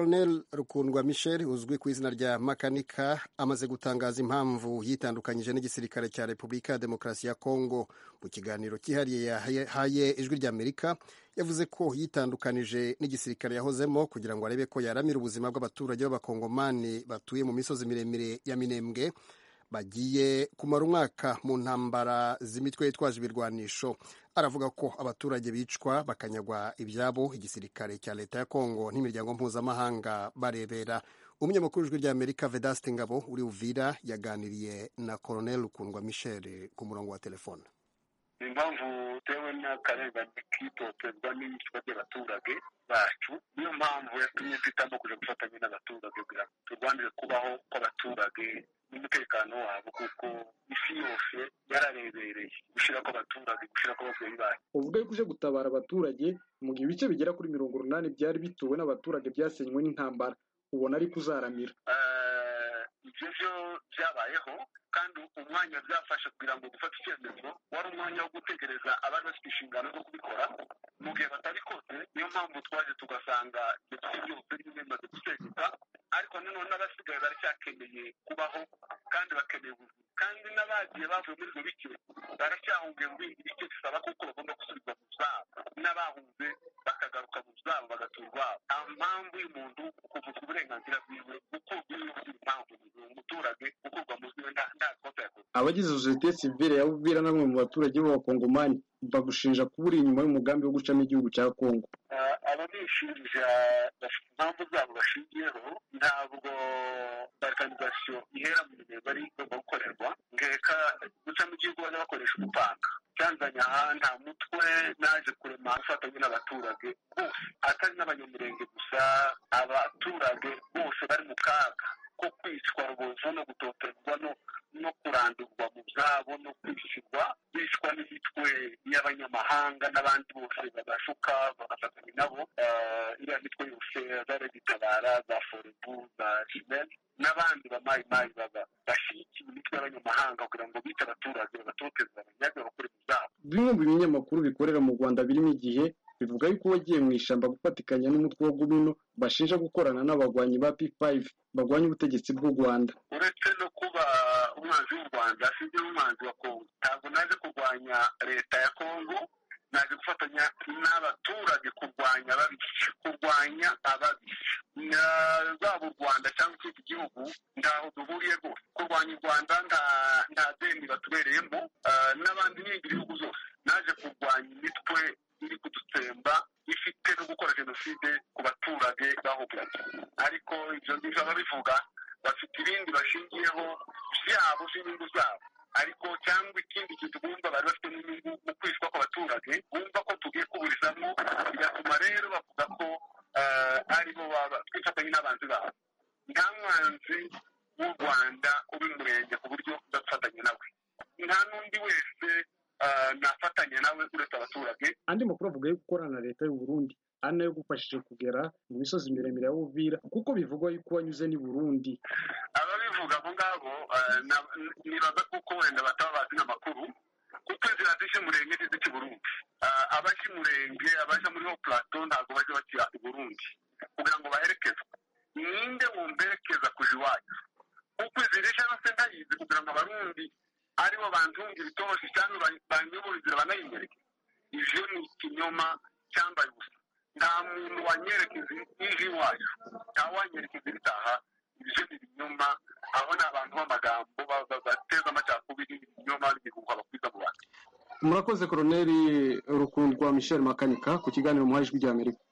Colonel Rukundwa Michel uzwi ku izina rya Makanika amaze gutangaza impamvu yitandukanyije n'igisirikare cya Repubulika ya Demokarasi ya Kongo. Mu kiganiro cyihariye yahaye Ijwi ry'Amerika yavuze ko yitandukanije n'igisirikare yahozemo kugira ngo arebe ko yaramira ubuzima bw'abaturage b'Abakongomani batuye mu misozi miremire ya Minembwe bagiye kumara umwaka mu ntambara z'imitwe yitwaje ibirwanisho. Aravuga ko abaturage bicwa bakanyagwa ibyabo igisirikare cya leta ya Kongo n'imiryango mpuzamahanga barebera. Umunyamakuru w'ijwi ry'Amerika Vedaste Ngabo uri Uvira yaganiriye na Colonel Rukundwa Michel ku murongo wa telefone. impamvu tewe n'akarengane kitoterwa n'ibicwa by'abaturage bacu niyo mpamvu yatumye mpitamo kuja gufatanya n'abaturage kugira ngo turwanire kubaho kw'abaturage n'umutekano wabo kuko isi yose yararebereye gushira kw'abaturage gushira kw'ababyeyi bacu ubwo kuje gutabara abaturage mu gihe ibice bigera kuri mirongo urunani byari bituwe n'abaturage byasenywe n'intambara ubona ari kuzaramira ibyo byo byabayeho kandi umwanya byafashe kugira ngo dufate icyemezo wari umwanya wo gutegereza abari bafite inshingano zo kubikora mu gihe batabikoze niyo mpamvu twaje tugasanga ibyo byose nyine bimaze gusenyuka ariko nanone n'abasigaye baracyakeneye kubaho kandi bakeneye ubuzima kandi n'abagiye bavuye muri ibyo bice baracyahungiye muri ibi bice bisaba kuko bagomba gusubizwa mu byabo n'abahunze bakagaruka mu byabo bagaturwa nta mpamvu y'umuntu kuvuzwa uburenganzira bwiwe kuko iyo impamvu umuturage gukurwa mu bwiwe nta kosa yakoze abagize sosiyete sivile ya Uvira na bamwe mu baturage b'abakongomani bagushinja kuba uri inyuma y'umugambi wo gucamo igihugu cya kongo ababishinja bafite impamvu zabo bashingiyeho ntabwo balkanizasiyo ihera mu gihe bari igomba gukorerwa ngeka gucamo igihugu bajya bakoresha umupanga cyanzanye aha nta mutwe naje kurema ufatanye n'abaturage bose atari n'abanyamurenge gusa abaturage bose bari mu kaga ko kwicwa rubozo no gutoterwa no no kurandurwa mu byabo no kwishyurwa bicwa n'imitwe y'abanyamahanga n'abandi bose babashuka bagafatanya nabo iriya mitwe yose zari gitabara za forebu za jimeri n'abandi bamayimayi baba bashyigikiye imitwe y'abanyamahanga kugira ngo bite abaturage bagatoteza abanyage bakore mu byabo bimwe mu binyamakuru bikorera mu rwanda birimo igihe bivuga yuko wagiye mu ishyamba gufatikanya n'umutwe wa gumino bashinja gukorana n'abagwanyi ba p5 bagwanya ubutegetsi bw'u rwanda uretse no kuba umwanzi w'u rwanda sinzi n'umwanzi wa kongo ntabwo naje kurwanya leta ya kongo naje gufatanya n'abaturage kurwanya ababisha kurwanya ababisha zaba u rwanda cyangwa ikindi gihugu ntaho duhuriye rwose kurwanya u rwanda nta deni batubereyemo n'abandi n'ibindi bihugu zose naje kurwanya imitwe iri kudutsemba ifite no gukora jenoside ku baturage bahuganye ariko ibyo ngibyo ababivuga bafite ibindi bashingiyeho byabo by'inyungu zabo ariko cyangwa ikindi kintu bumva bari bafite n'inyungu mu kwicwa kw'abaturage bumva ko tugiye kuburizamo bigatuma rero bavuga ko aribo twifatanye n'abanzi babo nta mwanzi w'u rwanda ubi murenge ku buryo udafatanya nawe nta n'undi wese nafatanya nawe uretse abaturage andi makuru avuga yo gukorana na leta y'u Burundi ari nayo gufashije kugera mu misozi miremire ya Uvira kuko bivugwa yuko wanyuze n'i Burundi ababivuga abo ngabo nibaza kuko wenda bataba bazi n'amakuru kuko inzira zije murenge n'izi cy'i Burundi abaje murenge abaje muri ho plateau ntabwo baje bakira i Burundi kugira ngo baherekezwe ninde wumberekeza kuja iwacu kuko izira ije nose ndayizi kugira ngo abarundi aribo bantunga ibitoboshi cyangwa banyobora inzira banayimwereke ivyo ni ikinyoma cyambaye ubusa nta muntu wanyerekeza ije iwacu nta wanyerekeza ibitaha ibyo ni ibinyoma aho ni abantu b'amagambo bateza amacakubiri ibinyoma bigikuka bakwiza mu bantu murakoze koroneri rukundwa michel makanika ku kiganiro muhaye ijwi ry'amerika